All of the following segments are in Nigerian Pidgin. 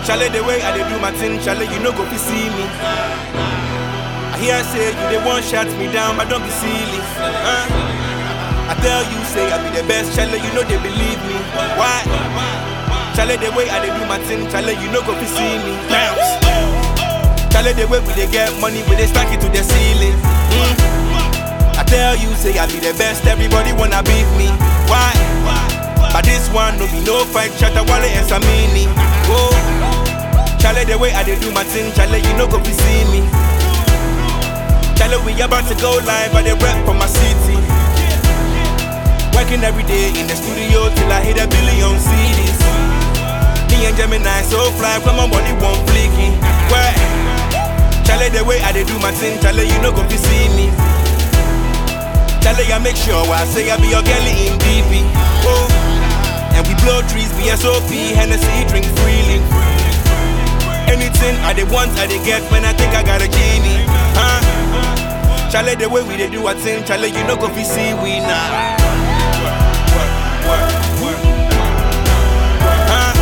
Chale the way I dey do my thing, chale you no go fi see me. I hear say you dey want shut me down, but don't be silly. Huh? I tell you say I be the best, chale you know they believe me. Why? Chale the way I dey do my thing, chale you no go fi see me. Bounce. Chale the way we dey get money, we dey stack it to the ceiling. Mm. I tell you say I be the best, everybody wanna beat me. Why? But this one no be no fight, Shatta Wale and Samini. Whoa. Chale the way I dey do my thing, chale you no go fi see me. Chale we about to go live, I dey rap for my city. Working every day in the studio till I hit a billion CDs. Me and Gemini so fly, from my body one flicky. Where? Chale the way I dey do my thing, chale you no go fi see me. Chale I make sure I say I be your girlie in DP. Oh. And we blow trees, BSOP, Hennessy, drink freely. Anything I dey want, I dey get when I think I got a genie. Huh? Chale the way we dey do our thing, chale you no go fi see we nah. Huh?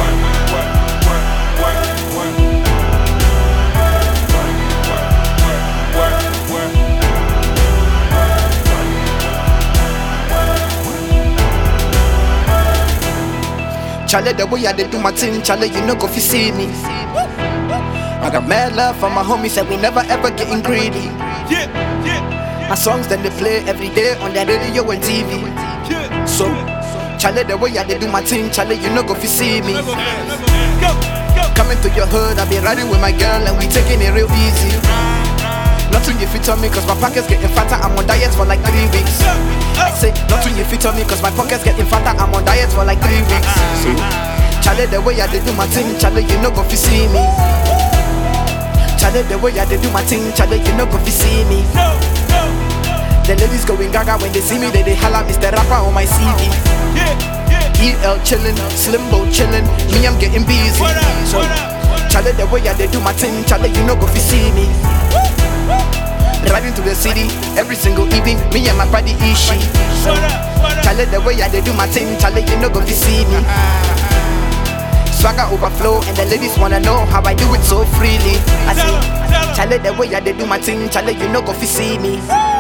Chale, the way I dey do my thing, chale, you no go fi see me. I got mad love for my homies, and we never ever getting greedy. Yeah, yeah, My songs then they play every day on the radio and TV. yeah. So, chale, the way I dey do my thing, chale, you no go fi see me. Go, go. Coming to your hood, I be riding with my girl, and we taking it real easy. Nothing you fit on me, cause my pockets getting fatter. I'm on diet for like three weeks. I say, nothing you fit on me, cause my pockets getting fatter. I'm on diet for like three weeks. So, chale, the way I dey do my thing, chale, you no go fi see me. Chale, the way I dey do my thing, chale, you no go fi see me. No, no. The ladies going gaga when they see me, they they holla Mr. Rapper on my CV. Yeah, yeah. EL chillin', Slimbo chillin', me I'm getting busy. What up, So, what up, what up? chale the way I dey do my thing, chale you no go fi see me. Riding to the city every single evening, me and my buddy Ishi. So, What up, what up? chale the way I dey do my thing, chale you no go fi see me. Swagger overflow and the ladies wanna know how I do it so freely. I Tell 'em, tell 'em. say, chale the way I dey do my thing, chale you no go fi see me.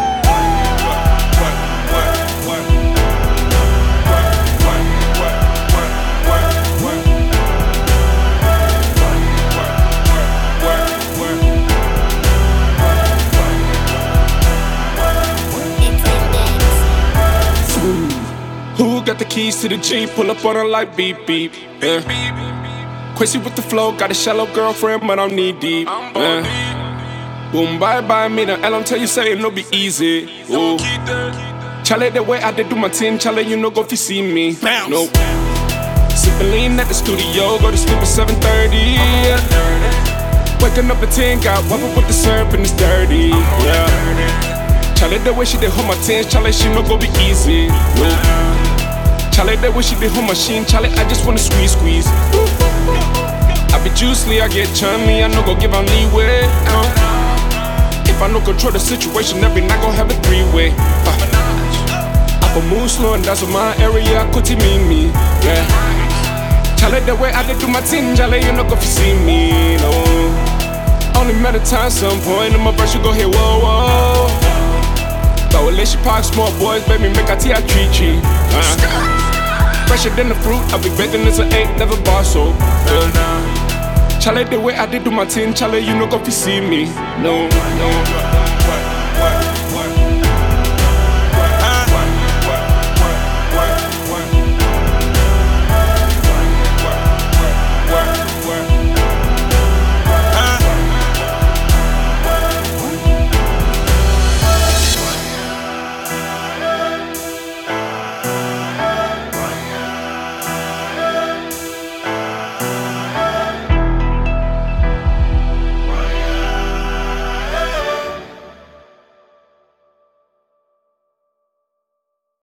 Who got the keys to the Jeep? Pull up on her like beep beep. Yeah. Quincy with the flow, got a shallow girlfriend, but I'm knee deep. Yeah. Boom, bye bye, me the L, I'm tell you, say it no be easy. Ooh. Chale, the way I did do my thing, Chale, you know, go if you see me. Bounce. Nope. Sippin' lean at the studio, go to sleep at 7:30. Yeah. Waking up at 10, got wobble with the syrup and it's dirty. Yeah. Chale, the way she did hold my tens, Chale, she no go be easy. No. Chale, the way she did hold my sheen, Chale, I just wanna squeeze, squeeze. I be juicy, I get chummy, I no go give am leeway. Uh. If I no control the situation, every night gon' have a three-way. Uh. I can move slow and that's what my area could mean me. Yeah. Chale, the way I did do my thing, Chale, you no go fi see me, no. Only met a time, some point in my verse, you go hear whoa, whoa. Throw a she park, small boys, baby, make a tea, I treat you. Uh. Fresher than the fruit, I be baking this an eight, never bar so. Uh. Chale, the way I did do my thing, Chale, you no go fi see me. No, no.